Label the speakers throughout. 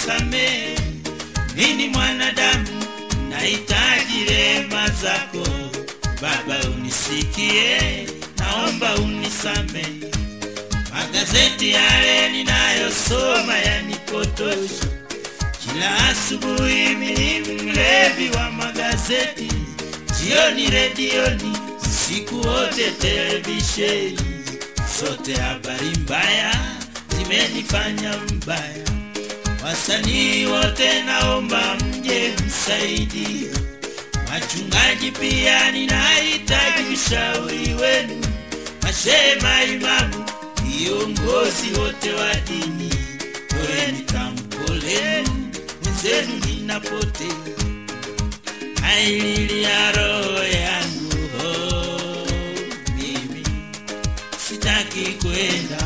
Speaker 1: nisamehe, mimi mwanadamu nahitaji rehema zako Baba, unisikie, naomba unisamehe. Magazeti yale ninayosoma yanipotosha, kila asubuhi mimi mlevi wa magazeti, jioni redioni, siku wote televisheni, zote habari mbaya zimenifanya mbaya. Wasanii wote naomba mje msaidie, wachungaji pia ninahitaji ushauri wenu, mashehe, maimamu, viongozi wote wa dini, toeni tamko lenu, wenzenu ninapotea, aililia roho yangu oh, mimi sitaki kwenda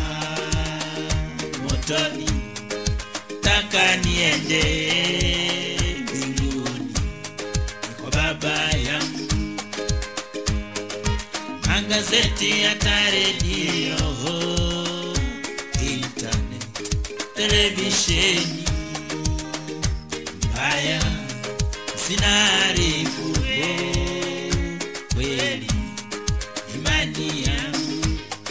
Speaker 1: motoni nataka niende mbinguni kwa baba yangu. Magazeti hata redio, internet, televisheni mbaya zinaharibu oh, kweli imani yangu.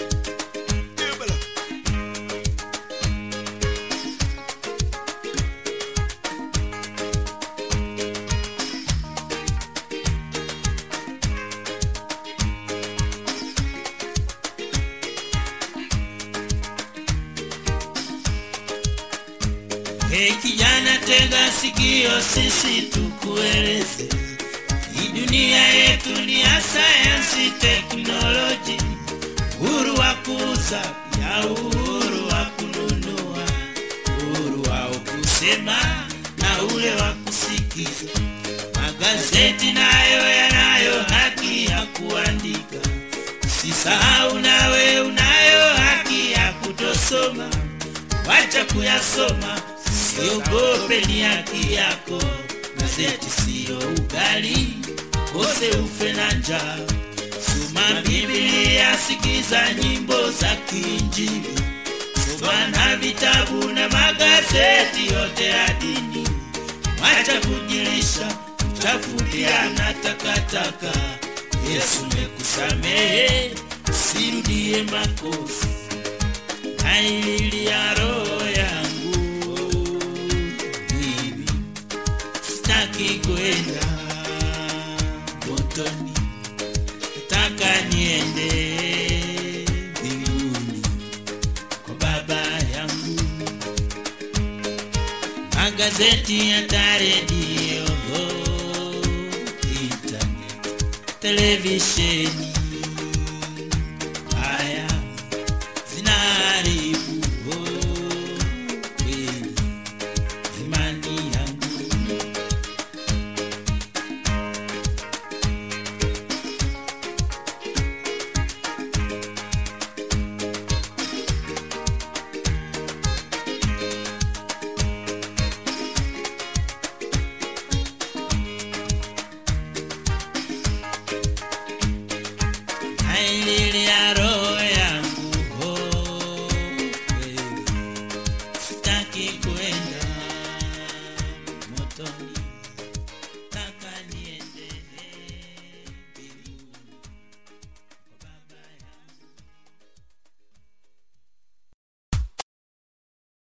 Speaker 1: Hey kijana, tega sikio, sisi tukueleze, hii dunia yetu ni ya sayansi, teknoloji, uhuru wa kuuza ya uhuru wa kununua, uhuru wa kusema na ule wa kusikiza. Magazeti nayo yanayo haki ya kuandika, usisahau nawe unayo haki ya kutosoma wacha kuyasoma, siogope, ni haki yako. Gazeti siyo ugali, kose ufe na njaa. Soma Biblia, sikiza nyimbo za kiinjili, soma na vitabu na magazeti yote ya dini. Wacha kujilisha chafulia na takataka. Yesu mekusamehe, sirudie makosa naililia roho yangu mimi sitaki kwenda motoni, nataka niende mbinguni kwa baba yangu. Magazeti hata redio, internet, televisheni haya zinaharibu oh, kweli imani yangu. Naililia roho yangu oh, kweli sitaki ku